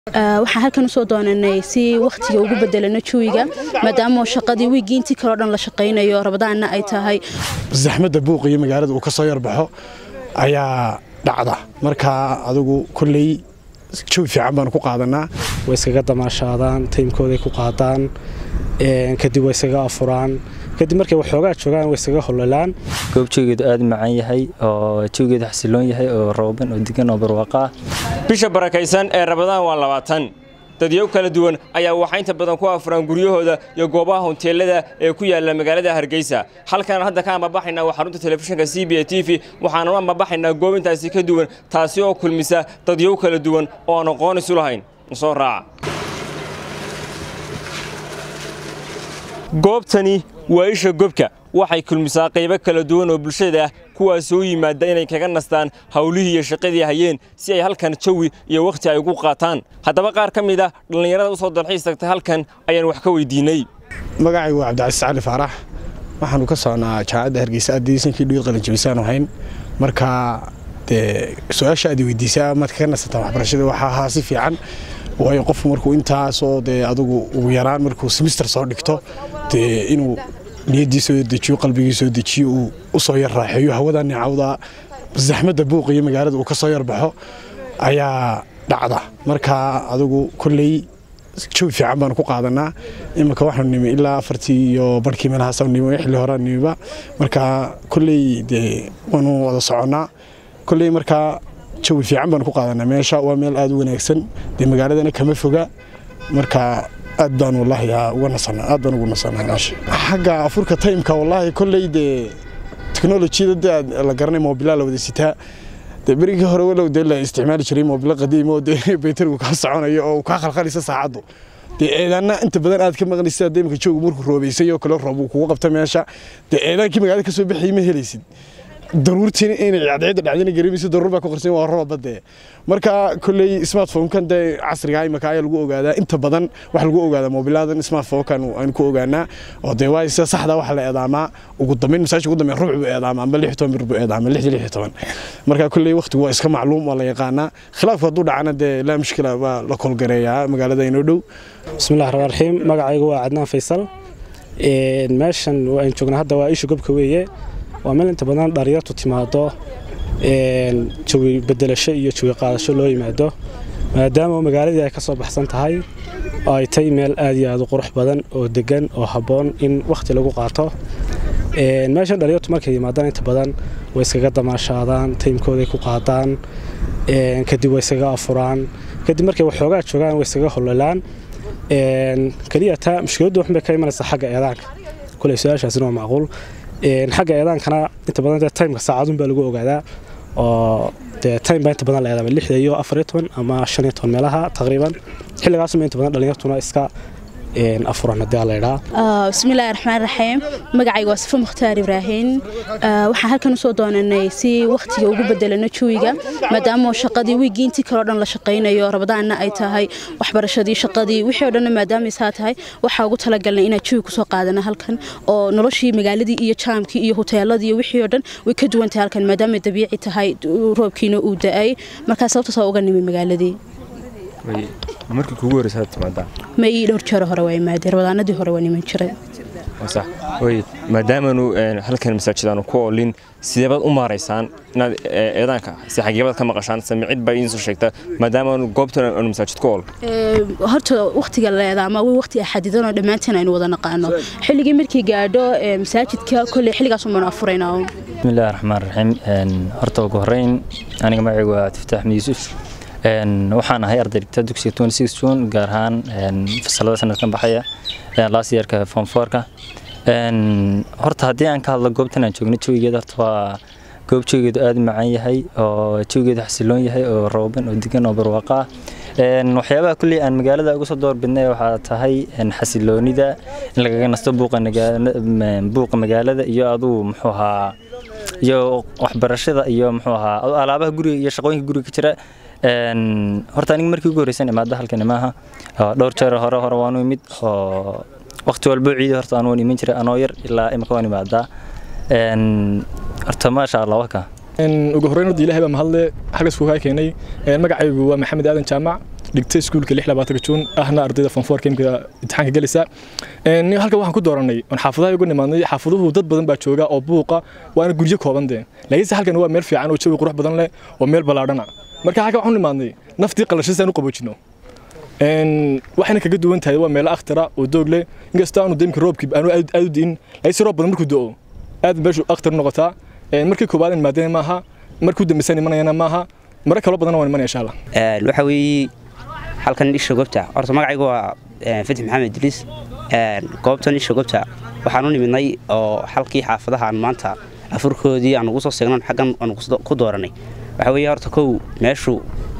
waxaan halkan usoo doonanay si wakhtiga ugu bedelano jawiga maadaama shaqadii wiigii intii kaleo dhan la shaqaynayo rabadaanna ay tahay zaxmadda buuq iyo magaalada uu ka soo yarbaxo ayaa dhacda markaa adigu kolley jawi fiican baanu ku qaadanaa way iskaga damaashaadaan taymkooday ku qaadaan kadib way iskaga afuraan kadib markay waxoogaa joogaan way iskaga hololaan goob jawigeedu aad u macaan yahay oo jawigeedu xasiloon yahay oo rooban oo degan oo barwaaqo ah bisha barakaysan ee rabadaan waa labaatan dadyow kala duwan ayaa waxaa inta badan ku afuraan guryahooda iyo goobaha honteelada ee ku yaalla magaalada hargeysa halkaan hadda ka ambabaxaynaa waa xarunta telefishinka c b a t v waxaanu ambabaxaynaa goob intaasi ka duwan taasi oo kulmisa dadyow kala duwan oo aan aqoon isu lahayn soo raaca goobtani waa isha gobka waxay kulmisaa qaybo kala duwan oo bulshada ah kuwaas soo yimaada inay kaga nastaan hawlihii iyo shaqadii hayeen si ay halkan jawi iyo wakhti ay ugu qaataan haddaba qaar ka mid ah dhallinyarada u soo dalxiis tagtay halkan ayaan wax ka weydiinay magacaygu waa cabdicasiis cali faarax waxaanu ka socnaa jaamacadda hargeysa addeysankii dhiid qalinjabisaan ahayn marka dee su-aasha aad weydiisaa maad kaga nasataan waxbarashada waxaa ahaa si fiican waayo qofku markuu intaasoo dee adugu ugu yaraan markuu semister soo dhigto dee inuu niyaddii soo dejiyo qalbigii soo dejiyo uu u soo yar raaxeeyo hawada nicawda zaxmadda buuq iyo magaalada uu ka soo yarbaxo ayaa dhacda marka adigu kolley jawi fiican baanu ku qaadanaa iminka waxaanu nimi ilaa afartii iyo barhkii meelahaas nimi xilli horaa nimiba marka kolley dee waanu wada soconnaa kolley markaa jawi fiican baanu ku qaadanaa meesha waa meel aad u wanaagsan dee magaaladana kama foga marka aad baan wallaahi uga nasanaa aad baan ugu nasanaa meesha xagga afurka taymka wallaahi kolley dee teknolojiyada dee aad la garanay moobilaa la wada sitaa dee berigii hore walow dee la isticmaali jiray moobilo qadiim oo dee baytarigu kaa soconayo oo kaa khalkhalisa saacaddu dee eedaanna inta badan aad ka maqlaysid hadda imika joogu markuu roobaysay oo kale roob uu kugu qabta meesha dee eedaankii magaalada ka soo baxayay ma helaysid daruurtiin inay cadceedda dhacdina gareemayso daruur baa ku qarsan waa rooba dee marka kolley smartphone-kan dee casriga imaka ayaa lagu ogaadaa inta badan waxa lagu ogaadaa moobiladan smartphone-kan aynu ku ogaanaa oo dee waa sida saxda waxa la eedaamaa ugu dambeyn masaajka ugu dambeyn rubuc buu eedaamaa amba lix toban bir buu eedaamaa lixdii lix toban marka kolley waqtigu waa iska macluum waa la yaqaanaa khilaafku hadduu dhacana dee laa mushkila waa la kolgareeyaa magaalada inoo dhow bismillahi raxmaan raxiim magacaygu waa cadnaan faysal meeshan aan joogna hadda waa isha gobka weeye waa meel inta badan dhalinyartu timaado jawi bedelasho iyo jawi qaadasho loo yimaado maadaama magaaladii ay ka soo baxsan tahay oo ay tahay meel aad iyo aad u qurux badan oo degan oo habboon in wakhti lagu qaato meeshan dhalinyartu markay yimaadaan inta badan way iskaga damaashaadaan taymkooday ku qaadaan kadib way iskaga afuraan kadib markay waxoogaa joogaan way iskaga hololaan keliya taa mushkiladdu waxbay ka imanaysaa xagga eedaanka kuley su-aashaasina waa macquul xagga eedaankana inta badan dee taymka saacadun baa lagu ogaadaa oo dee time baa inta badan la eedaama lixda iyo afariyo toban ama shan iyo toban meelaha taqriiban xilligaasuma inta badan dhalinyartuna iska afuran haddii alla idhaa bismillaahi raxmaan raxiim magacayga waa safo mukhtaar ibraahiin waxaan halkan usoo doonanay si wakhtiga ugu bedelano jawiga maadaama shaqadii wiigii intii kaleo dhan la shaqaynayo rabadaanna ay tahay waxbarashadii shaqadii wixii o dhanna maadaama isaa tahay waxaa ugu talagalnay inaan jawi kusoo qaadana halkan oo noloshii magaaladii iyo jaamkii iyo hoteeladii iyo wixii o dhan way ka duwan tahay halkan maadaama dabiici tahay roobkiina uu da-ay markaa sababtaasoo uga nimi magaaladii markii kugu horeysa timaadaa ma ii dhowr jeero hore waa imaadeen rabadaanadii hore waa niman jiray sax way maadaamaanu halkan masaajidaanu ku oolin sideebaad u maaraysaan inaad eedaanka si xageebaad ka maqashaan samicid baa idiin soo sheegta maadaamaanu goobtan aanu masaajid ku ool horta wakhtiga la eedaama waa wakhti xadidan oo dhammaanteen aynu wada naqaano xilligii markii gaadho masaajidka kolley xilligaas umbanu afuraynaa bismillahi raxmaan raxiim horta ugu horreyn aniga magacaygu waa tiftaax axmed yuusuf waxaan ahay arday dhigta dugsiga jun gaar ahaan fasalada sanadkan baxaya last yearka form fourka horta haddii aan ka hadlo goobtan aan joogno jawigeeda horta waa goob jawigeedu aad u macaan yahay oo jawigeedu xasiloon yahay oo rooban oo degan oo barwaaqo ah waxyaabaha kulley aan magaalada uga soo doorbidnay waxaa tahay xasiloonida in lagaga nasto buuqa magaalada iyo aduu muxuu ahaa iyo waxbarashada iyo muxuu ahaa alaabaha guriga iyo shaqooyinka guriga ka jira horta aniga markii ugu horreysan imaada halkani maaha dhowr jeer hore hore waanu imid oo waqti walbo ciidi horta aan waan iman jiray anoo yar ilaa imika waan imaadaa horta maasha allah waka ugu horreyn horta ilaahay baa mahadle xagga iskugu kaa keenay magacaygu waa maxamed aadan jaamac dhigta iskuulka lix labaatanka juun ahna ardayda fonfoorka imika imtixaanka gelaysa halkan waxaan ku dooranay oon xaafadaha uga nimaadnay xaafaduhu dad badan baa jooga oo buuqa waana guryo kooban dee laakiinse halkan waa meel fiican oo jawi qurux badan leh oo meel ballaadhana marka halkan waxaan nimaadnay naftii qalashadiisaan u qaboojino waxayna kaga duwan tahay waa meelo akhtara oo doog leh inkastoo aanu deemka roobkii aanu aad u diin laakiinse roob badan markuu do-o aad meeshu akhtar noqotaa markii koobaad imaadeen maaha markuu dambaysan imanayana maaha mare kaloo badan waan imanaya insha allah waxa weeye halkan isha gobta horta magacaygu waa fatix maxamed idriis goobtan isha gobta waxaan u nimidnay oo halkii xaafadahaan maanta afurkoodii aan ugu soo seegnan xaggan aan ku dooranay waxa weeye horta kow meeshu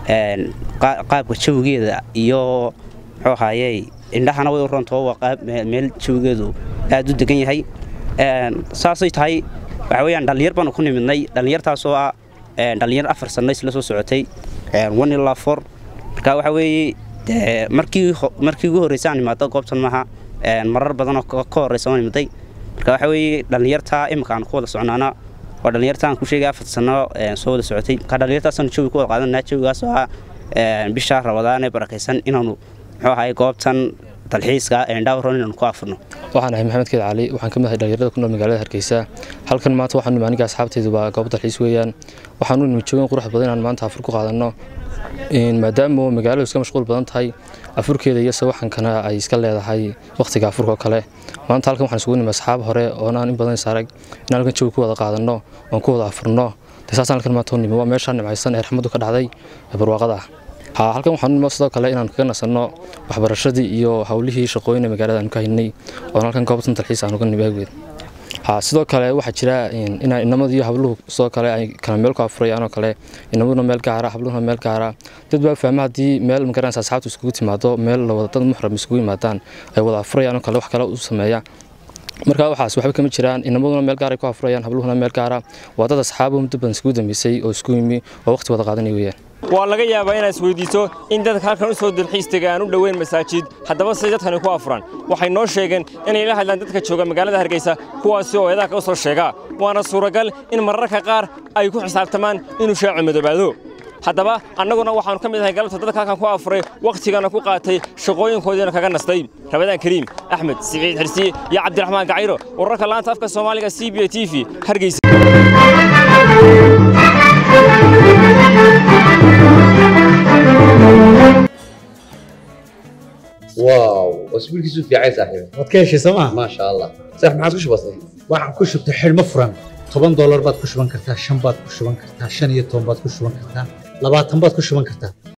qaabka jawigeeda iyo muxuu ahaaye indhahana way u rontoo waa qaab meel jawigeedu aad u degan yahay saasay tahay waxa weeyaan dhallinyar baanu ku nimidnay dhallinyartaasoo ah dhallinyar afar sanno isla soo socotay one ilaa four marka waxa weeye markii markii ugu horreysa aan imaado goobtan maaha marar badan oo ka horreysa waan imaday marka waxa weeye dhallinyarta imika aan ku wada socnaana waa dhallinyarta aan ku sheegay afar sanno soo wada socotay marka dhallinyartaasaan jawi ku wada qaadanaa jawigaas oo ah bisha rabadaan ee barakaysan inaanu muxuu ahaye goobtan dalxiiska endhawron inaanu ku afurno waxaan ahay maxamed keed cali waxaan ka mid ahay dhalinyarada ku nool magaalada hargeysa halkan maanta waxaan nimi aniga asxaabteydu waa goob dalxiis weeyaan waxaan u nimi joogin qurux badan inaan maanta afur ku qaadanno maadaama magaaladu iska mashquul badan tahay afurkeeda iyo sawaxankana ay iska leedahay wakhtiga afurka oo kale maanta halkan waxaan isugu nimi asxaab hore oon aan in badan is arag in halkan jawi ku wada qaadanno oon ku wada afurno saasaan halkan maanta u nimi waa meeshaan nimcaysan ee raxmaddu ka dhacday ee barwaaqada ah halkan waxaan nimo sidoo kale inaan kaga nasanno waxbarashadii iyo howlihii shaqooyin magaalada aanu ka haynay oon halkan goobtan dalxiis aan uga nimi awgeed sidoo kale waxaa jira in inamadu iyo habluhu sidoo kale ay kala meel ku afurayaan oo kale inamaduna meel gaara habluhuna meel gaara dad baa fahma haddii meel magaranaysa asxaabtu iskugu timaado meel lawada dad muxram iskugu yimaadaan ay wada afurayaan oo kale wax kale u sameeya marka waxaas waxba kama jiraan inamaduna meel gaar ay ku afurayaan habluhuna meel gaara waa dad asxaabo muddo badan iskugu dambeysay oo isku yimi oo waqti wada qaadanay weeyaan waa laga yaabaa inaad isweydiiso in dadka halkan u soo dalxiis tegay aan u dhoweyn masaajid haddaba siday dadkani ku afuran waxay noo sheegeen inay la hadlaan dadka jooga magaalada hargeysa kuwaasi oo eedaha ka soo sheega waana suuragal in mararka qaar ay ku xisaabtamaan inuu shaacu madoobaado haddaba annaguna waxaannu ka mid ahay galabta dadka halkan ku afuray wakhtigana ku qaatay shaqooyinkoodiina kaga nastay rabadaan kariim axmed siciid xirsiye iyo cabdiraxmaan gacayro wararka laanta afka soomaaliga c b a t v hargeysa واو اسبوع كيسو في عايز صاحبي waad ka heshay sooma ما شاء الله صح ما عادش بسيط waxaan ku shubtay xidhmo furan toban doolar baad ku shuban kartaa shan baad ku shuban kartaa shan iyo toban baad ku shuban kartaa labaatan baad ku shuban kartaa